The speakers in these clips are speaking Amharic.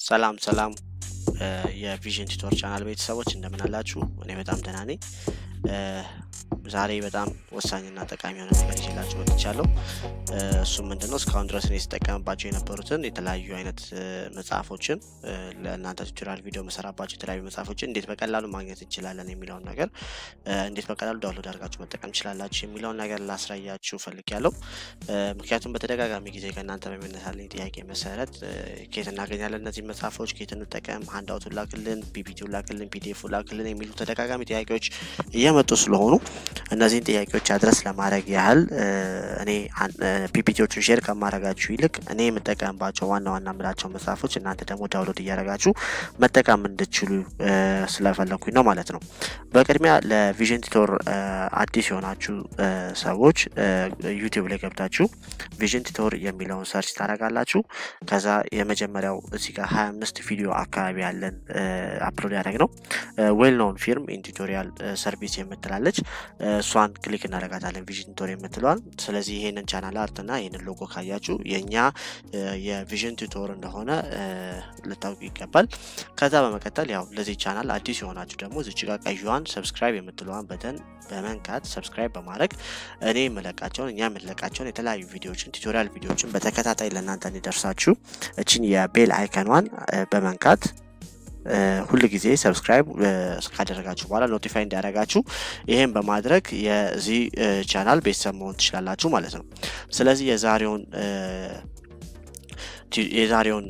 ሰላም ሰላም የቪዥን ቲቶር ቻናል ቤተሰቦች እንደምን አላችሁ? እኔ በጣም ደህና ነኝ። ዛሬ በጣም ወሳኝና ጠቃሚ የሆነ ነገር ይዤላችሁ መጥቻለሁ። እሱም ምንድነው እስካሁን ድረስ እኔ ስጠቀምባቸው የነበሩትን የተለያዩ አይነት መጽሐፎችን ለእናንተ ቱቶሪያል ቪዲዮ መሰራባቸው የተለያዩ መጽሐፎችን እንዴት በቀላሉ ማግኘት እንችላለን የሚለውን ነገር እንዴት በቀላሉ ዳውንሎድ አድርጋችሁ መጠቀም ትችላላችሁ የሚለውን ነገር ላስረያችሁ ፈልጌያለሁ። ምክንያቱም በተደጋጋሚ ጊዜ ከእናንተ በሚነሳልኝ ጥያቄ መሰረት ከየት እናገኛለን እነዚህ መጽሐፎች፣ ከየት እንጠቀም፣ ሀንዳውቱን ላክልን፣ ፒፒቲውን ላክልን፣ ፒዲኤፍ ላክልን የሚሉ ተደጋጋሚ ጥያቄዎች እየመጡ ስለሆኑ እነዚህን ጥያቄዎች አድረስ ለማድረግ ያህል እኔ ፒፒቲዎቹን ሼር ከማድረጋችሁ ይልቅ እኔ የምጠቀምባቸው ዋና ዋና ምላቸው መጽሐፎች እናንተ ደግሞ ዳውንሎድ እያደረጋችሁ መጠቀም እንድችሉ ስለፈለኩኝ ነው ማለት ነው። በቅድሚያ ለቪዥን ቲቶር አዲስ የሆናችሁ ሰዎች ዩቲዩብ ላይ ገብታችሁ ቪዥን ቲቶር የሚለውን ሰርች ታደርጋላችሁ። ከዛ የመጀመሪያው እዚህ ጋር ሀያ አምስት ቪዲዮ አካባቢ ያለን አፕሎድ ያደረግ ነው ዌል ኖውን ፊርም ኢን ቱቶሪያል ሰርቪስ የምትላለች እሷን ክሊክ እናደርጋታለን ቪዥን ቱቶር የምትለዋል። ስለዚህ ይሄንን ቻናል አርት እና ይህንን ሎጎ ካያችሁ የእኛ የቪዥን ቱቶር እንደሆነ ልታውቁ ይገባል። ከዛ በመቀጠል ያው ለዚህ ቻናል አዲስ የሆናችሁ ደግሞ እዚች ጋር ቀይዋን ሰብስክራይብ የምትለዋን በተን በመንካት ሰብስክራይብ በማድረግ እኔ የምለቃቸውን እኛ የምንለቃቸውን የተለያዩ ቪዲዮዎችን ቱቶሪያል ቪዲዮዎችን በተከታታይ ለእናንተ እንዲደርሳችሁ እችን የቤል አይከኗን በመንካት ሁል ጊዜ ሰብስክራይብ ካደረጋችሁ በኋላ ኖቲፋይ እንዲያደርጋችሁ ይሄን በማድረግ የዚህ ቻናል ቤተሰብ መሆን ትችላላችሁ ማለት ነው። ስለዚህ የዛሬውን የዛሬውን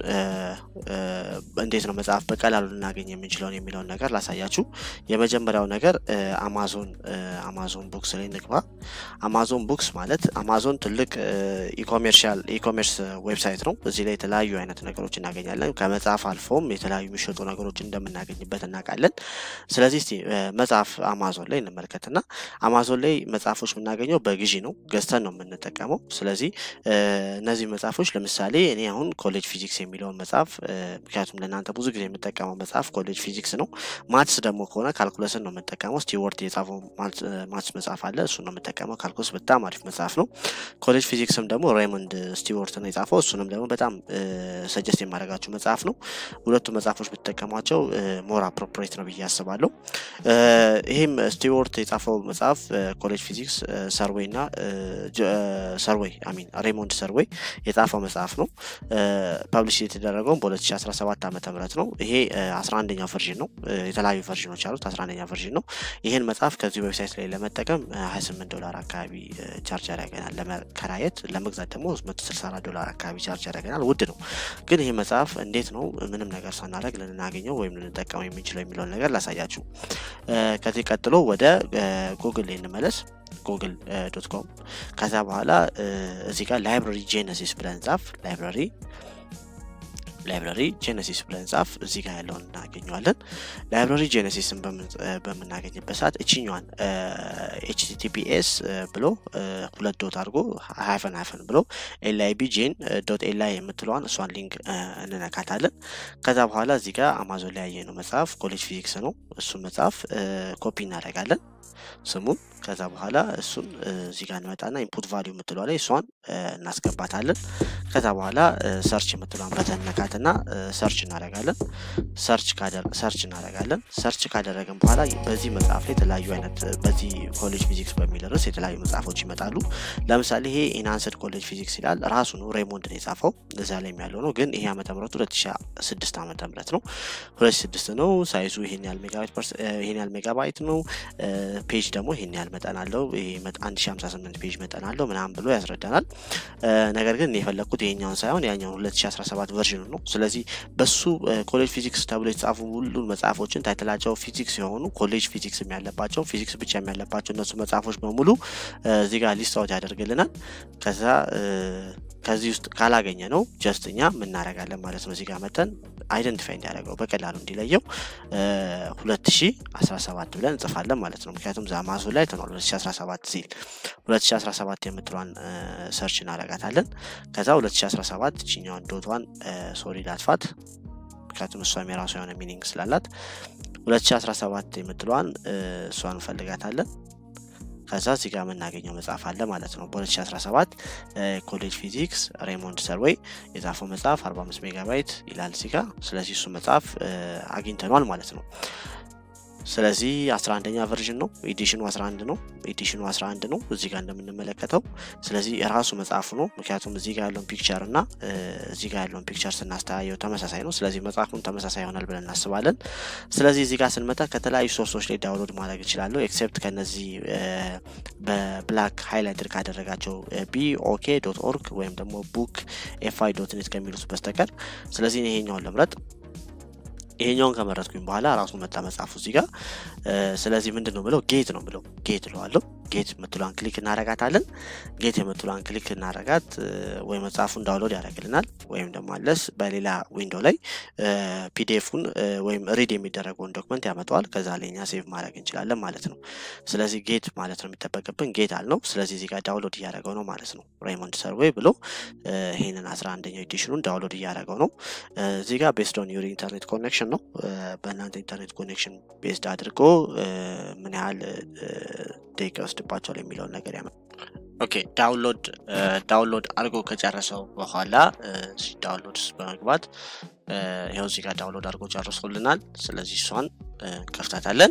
እንዴት ነው መጽሐፍ በቀላሉ ልናገኝ የምንችለውን የሚለውን ነገር ላሳያችሁ። የመጀመሪያው ነገር አማዞን አማዞን ቡክስ ላይ ንግባ። አማዞን ቡክስ ማለት አማዞን ትልቅ ኢኮሜርሻል ኢኮሜርስ ዌብሳይት ነው። እዚህ ላይ የተለያዩ አይነት ነገሮች እናገኛለን። ከመጽሐፍ አልፎም የተለያዩ የሚሸጡ ነገሮች እንደምናገኝበት እናውቃለን። ስለዚህ እስቲ መጽሐፍ አማዞን ላይ እንመልከትና አማዞን ላይ መጽሐፎች የምናገኘው በግዢ ነው፣ ገዝተን ነው የምንጠቀመው። ስለዚህ እነዚህ መጽሐፎች ለምሳሌ እኔ አሁን ኮሌጅ ፊዚክስ የሚለውን መጽሐፍ ምክንያቱም ለእናንተ ብዙ ጊዜ የምጠቀመው መጽሐፍ ኮሌጅ ፊዚክስ ነው። ማትስ ደግሞ ከሆነ ካልኩለስን ነው የምጠቀመው። ስቲወርት የጻፈው ማትስ መጽሐፍ አለ፣ እሱን ነው የምጠቀመው። ካልኩለስ በጣም አሪፍ መጽሐፍ ነው። ኮሌጅ ፊዚክስም ደግሞ ሬይሞንድ ስቲወርት ነው የጻፈው። እሱንም ደግሞ በጣም ሰጀስት የማደርጋችሁ መጽሐፍ ነው። ሁለቱ መጽሐፎች ብትጠቀሟቸው ሞር አፕሮፕሬት ነው ብዬ አስባለሁ። ይህም ስቲወርት የጻፈው መጽሐፍ ኮሌጅ ፊዚክስ ሰርዌይ እና ሰርዌይ አሚን ሬይሞንድ ሰርዌይ የጻፈው መጽሐፍ ነው። ፐብሊሽ የተደረገውን በ2017 ዓ ም ነው። ይሄ 11ኛው ቨርዥን ነው። የተለያዩ ቨርዥኖች አሉት። 11ኛ ቨርዥን ነው። ይህን መጽሐፍ ከዚህ ዌብሳይት ላይ ለመጠቀም 28 ዶላር አካባቢ ቻርጅ ያደርገናል። ለመከራየት ለመግዛት ደግሞ 164 ዶላር አካባቢ ቻርጅ ያደርገናል። ውድ ነው። ግን ይህ መጽሐፍ እንዴት ነው ምንም ነገር ሳናደርግ ልናገኘው ወይም ልንጠቀመው የምንችለው የሚለውን ነገር ላሳያችሁ። ከዚህ ቀጥሎ ወደ ጉግል ላይ እንመለስ። ጉግል ዶት ኮም ከዛ በኋላ እዚህ ጋር ላይብራሪ ጄነሲስ ብለን ጻፍ። ላይብራሪ ላይብራሪ ጄነሲስ ብለን ጻፍ። እዚህ ጋር ያለውን እናገኘዋለን። ላይብራሪ ጄነሲስን በምናገኝበት ሰዓት እችኛዋን ኤችቲቲፒኤስ ብሎ ሁለት ዶት አድርጎ ሃይፈን ሃይፈን ብሎ ኤልአይቢ ጄን ዶት ኤልአይ የምትለዋን እሷን ሊንክ እንነካታለን። ከዛ በኋላ እዚህ ጋር አማዞን ላይ ያየነው መጽሐፍ ኮሌጅ ፊዚክስ ነው። እሱን መጽሐፍ ኮፒ እናደርጋለን ስሙን ከዛ በኋላ እሱን እዚህ ጋር እንመጣና ኢንፑት ቫሊዩ የምትለዋ ላይ እሷን እናስገባታለን። ከዛ በኋላ ሰርች የምትለዋን በተን ነካትና ሰርች እናደርጋለን። ሰርች ሰርች እናደርጋለን። ሰርች ካደረግን በኋላ በዚህ መጽሐፍ ላይ የተለያዩ አይነት በዚህ ኮሌጅ ፊዚክስ በሚል ርዕስ የተለያዩ መጽሐፎች ይመጣሉ። ለምሳሌ ይሄ ኢናንስድ ኮሌጅ ፊዚክስ ይላል። ራሱ ነው ሬሞንድ ነው የጻፈው እዛ ላይ ያለው ነው። ግን ይሄ ዓመተ ምህረቱ 2006 ዓመተ ምህረት ነው። 2006 ነው። ሳይዙ ይሄን ያህል ሜጋባይት ይሄን ያህል ሜጋባይት ነው። ፔጅ ደግሞ ይሄን ያህል መጠን አለው። ይሄ 1058 ፔጅ መጠን አለው ምናምን ብሎ ያስረዳናል። ነገር ግን የፈለግኩት ይሄኛውን ሳይሆን ያኛውን 2017 ቨርዥኑ ነው። ስለዚህ በሱ ኮሌጅ ፊዚክስ ተብሎ የተጻፉ ሁሉን መጽሐፎችን ታይትላቸው ፊዚክስ የሆኑ ኮሌጅ ፊዚክስ ያለባቸው ፊዚክስ ብቻ ያለባቸው እነሱ መጽሐፎች በሙሉ እዚህ ጋር ሊስት አውት ያደርግልናል። ከዛ ከዚህ ውስጥ ካላገኘ ነው ጀስት እኛ ምናደርጋለን ማለት ነው። እዚህ ጋር መጠን አይደንቲፋይ እንዲያደርገው በቀላሉ እንዲለየው 2017 ብለን እንጽፋለን ማለት ነው። ምክንያቱም ዛማዞ ላይ ተኗል 2017 ሲል 2017 የምትሏን ሰርች እናደርጋታለን። ከዛ 2017 ችኛዋን ዶቷን ሶሪ ላጥፋት፣ ምክንያቱም እሷም የራሷ የሆነ ሚኒንግ ስላላት 2017 የምትለዋን እሷን እንፈልጋታለን። ከዛ እዚህ ጋር የምናገኘው መጽሐፍ አለ ማለት ነው። በ2017 ኮሌጅ ፊዚክስ ሬሞንድ ሰርዌይ የጻፈው መጽሐፍ 45 ሜጋባይት ይላል እዚህ ጋር። ስለዚህ እሱ መጽሐፍ አግኝተኗል ማለት ነው። ስለዚህ 11ኛ ቨርዥን ነው። ኤዲሽኑ 11 ነው። ኤዲሽኑ 11 ነው እዚህ ጋር እንደምንመለከተው። ስለዚህ የራሱ መጽሐፉ ነው። ምክንያቱም እዚህ ጋር ያለውን ፒክቸር እና እዚህ ጋር ያለውን ፒክቸር ስናስተያየው ተመሳሳይ ነው። ስለዚህ መጽሐፉን ተመሳሳይ ይሆናል ብለን እናስባለን። ስለዚህ እዚህ ጋር ስንመጣ ከተለያዩ ሶርሶች ላይ ዳውንሎድ ማድረግ እችላለሁ። ኤክሴፕት ከነዚህ በብላክ ሃይላይትድ ካደረጋቸው ቢኦኬ ዶት ኦርግ ወይም ደግሞ ቡክ ኤፍአይ ዶት ኔት ከሚሉት በስተቀር ስለዚህ ይሄኛውን ልምረጥ። ይሄኛውን ከመረጥኩኝ በኋላ ራሱ መጣ መጽሐፉ እዚህ ጋር። ስለዚህ ምንድን ነው ብለው ጌት ነው ብለው ጌት እለዋለሁ። ጌት የምትሏን ክሊክ እናረጋታለን። ጌት የምትሏን ክሊክ እናረጋት ወይ መጽሐፉን ዳውንሎድ ያደርግልናል ወይም ደግሞ አለስ በሌላ ዊንዶ ላይ ፒዲኤፉን ወይም ሪድ የሚደረገውን ዶክመንት ያመጣዋል። ከዛ ላይ እኛ ሴቭ ማድረግ እንችላለን ማለት ነው። ስለዚህ ጌት ማለት ነው የሚጠበቅብን ጌት አልነው። ስለዚህ እዚህ ጋር ዳውንሎድ እያደረገው ነው ማለት ነው። ሬይሞንድ ሰርዌይ ብሎ ይህንን አስራ አንደኛው ኤዲሽኑን ዳውንሎድ እያደረገው ነው። እዚህ ጋር ቤስድ ኦን ዩር ኢንተርኔት ኮኔክሽን ነው። በእናንተ ኢንተርኔት ኮኔክሽን ቤስድ አድርጎ ምን ያህል ደቂቃ ይወስድባቸዋል የሚለውን ነገር ያመ ኦኬ ዳውንሎድ ዳውንሎድ አድርጎ ከጨረሰው በኋላ ዳውንሎድ በመግባት ይኸው እዚህ ጋር ዳውንሎድ አድርጎ ጨርሶልናል። ስለዚህ እሷን እንከፍታታለን።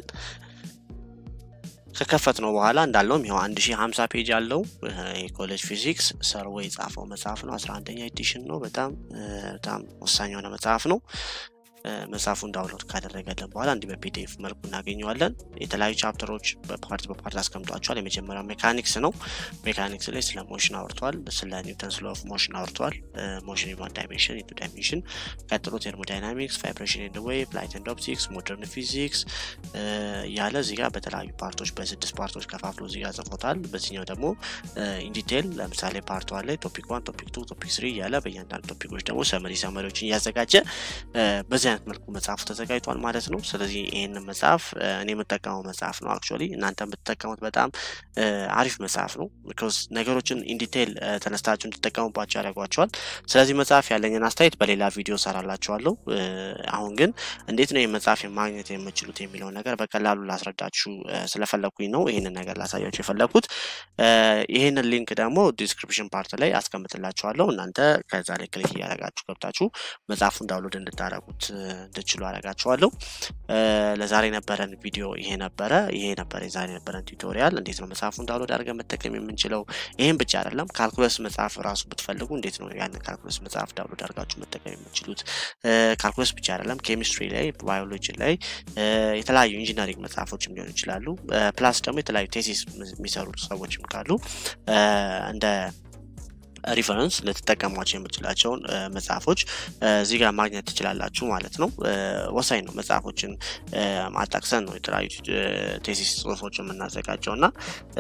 ከከፈት ነው በኋላ እንዳለውም ይኸው አንድ ሺህ ሀምሳ ፔጅ አለው የኮሌጅ ፊዚክስ ሰርዌይ የጻፈው መጽሐፍ ነው። አስራ አንደኛ ኤዲሽን ነው። በጣም በጣም ወሳኝ የሆነ መጽሐፍ ነው። መጽሐፉን ዳውንሎድ ካደረገልን በኋላ እንዲህ በፒዲኤፍ መልኩ እናገኘዋለን። የተለያዩ ቻፕተሮች በፓርት በፓርት አስቀምጧቸዋል። የመጀመሪያው ሜካኒክስ ነው። ሜካኒክስ ላይ ስለ ሞሽን አውርተዋል። ስለ ኒውተንስ ሎ ኦፍ ሞሽን አውርተዋል። ሞሽን ኢን ዋን ዳይሜንሽን ኢንቱ ዳይሜንሽን፣ ቀጥሎ ቴርሞዳይናሚክስ፣ ቫይብሬሽን ኤንድ ዌቭ፣ ላይት ኤንድ ኦፕቲክስ፣ ሞደርን ፊዚክስ እያለ እዚህ ጋር በተለያዩ ፓርቶች በስድስት ፓርቶች ከፋፍሎ እዚህ ጋር ጽፎታል። በዚህኛው ደግሞ ኢንዲቴል ለምሳሌ ፓርት ዋን ላይ ቶፒክ ዋን፣ ቶፒክ ቱ፣ ቶፒክ ስሪ እያለ በእያንዳንዱ ቶፒኮች ደግሞ ሰመሪ ሰመሪዎችን እያዘጋጀ በዚህ አይነት መልኩ መጽሐፉ ተዘጋጅቷል ማለት ነው። ስለዚህ ይህንን መጽሐፍ እኔ የምጠቀመው መጽሐፍ ነው። አክቹዋሊ እናንተ የምትጠቀሙት በጣም አሪፍ መጽሐፍ ነው። ቢኮዝ ነገሮችን ኢንዲቴይል ተነስታችሁ እንዲጠቀሙባቸው ያደርጓቸዋል። ስለዚህ መጽሐፍ ያለኝን አስተያየት በሌላ ቪዲዮ ሰራላችኋለሁ። አሁን ግን እንዴት ነው መጽሐፍ ማግኘት የምችሉት የሚለውን ነገር በቀላሉ ላስረዳችሁ ስለፈለግኩኝ ነው ይህንን ነገር ላሳያችሁ የፈለግኩት። ይህንን ሊንክ ደግሞ ዲስክሪፕሽን ፓርት ላይ አስቀምጥላችኋለሁ። እናንተ ከዛ ላይ ክሊክ እያደረጋችሁ ገብታችሁ መጽሐፉን ዳውንሎድ እንድታደረጉት እንድችሉ አደርጋችኋለሁ። ለዛሬ የነበረን ቪዲዮ ይሄ ነበረ። ይሄ ነበረ የዛሬ የነበረን ቱቶሪያል። እንዴት ነው መጽሐፉን ዳውንሎድ አድርገን መጠቀም የምንችለው። ይህም ብቻ አይደለም፣ ካልኩለስ መጽሐፍ ራሱ ብትፈልጉ እንዴት ነው ያንን ካልኩለስ መጽሐፍ ዳውንሎድ አድርጋችሁ መጠቀም የምችሉት። ካልኩለስ ብቻ አይደለም፣ ኬሚስትሪ ላይ፣ ባዮሎጂ ላይ የተለያዩ ኢንጂነሪንግ መጽሐፎችም ሊሆኑ ይችላሉ። ፕላስ ደግሞ የተለያዩ ቴሲስ የሚሰሩ ሰዎችም ካሉ እንደ ሪፈረንስ ልትጠቀሟቸው የምችላቸውን መጽሐፎች እዚህ ጋር ማግኘት ትችላላችሁ ማለት ነው። ወሳኝ ነው። መጽሐፎችን ማጣቅሰን ነው የተለያዩ ቴሲስ ጽሁፎች የምናዘጋጀው እና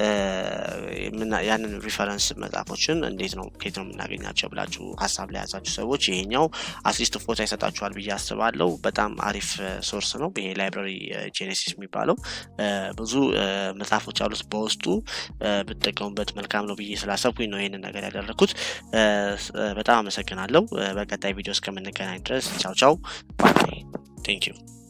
ያንን ሪፈረንስ መጽሐፎችን እንዴት ነው ከየት ነው የምናገኛቸው ብላችሁ ሀሳብ ላይ ያዛችሁ ሰዎች ይሄኛው አትሊስት ፎታ ይሰጣችኋል ብዬ አስባለሁ። በጣም አሪፍ ሶርስ ነው ይሄ ላይብራሪ ጄኔሲስ የሚባለው ብዙ መጽሐፎች አሉት በውስጡ ብትጠቀሙበት መልካም ነው ብዬ ስላሰብኩኝ ነው ይህንን ነገር ያደረግኩት። በጣም አመሰግናለሁ። በቀጣይ ቪዲዮ እስከምንገናኝ ድረስ ቻው ቻው ባይ ቴንክ ዩ